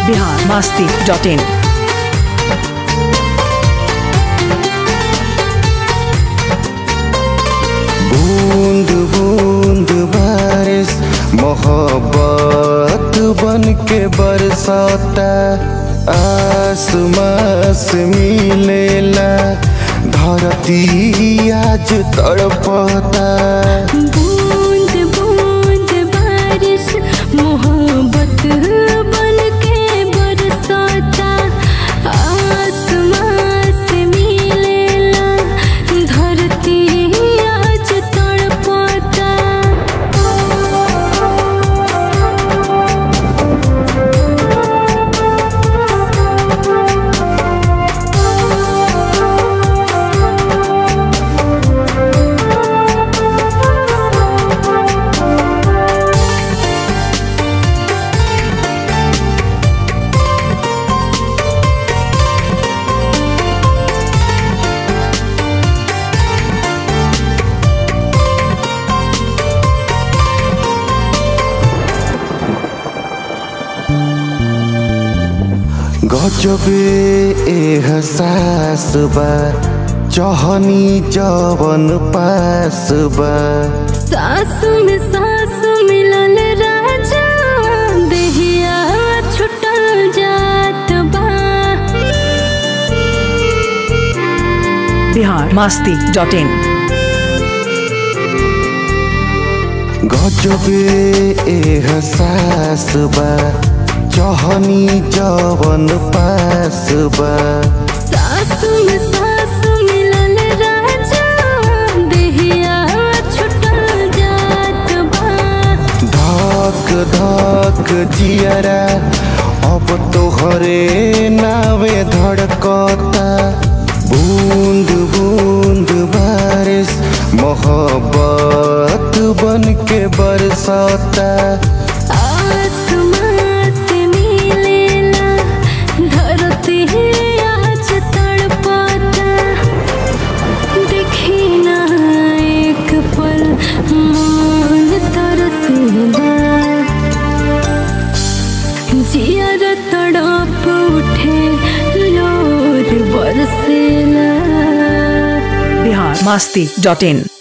Bihar Masti dot in बूंद बूंद बारिश मोहब्बत बन के बरसाता आसमां से मिलेला धरती आज तड़पता बूंद बूंद बारिश मोहब्बत बन के बरसाता आसमां से मिलेला धरती आज तड़पता गजबे एहसास बा चहनी जवन पास बा सास में सास मिलल राजा देहिया छुटल जात बा बिहार मास्ती डॉट इन गजबे एहसास बा चहनी जवन पास बा सास में सास मिलल राजा देहिया छुटल जात बा धक धक जियरा अब तोहरे नावे धड़कता बूंद बूंद बारिश मोहब्बत बन के बरसाता आसमां से मिलेला धरती आज तड़पता देखी ना एक पल मन तरसेला जियर तड़प उठे लोर बरसेला बिहार मास्ती डॉट इन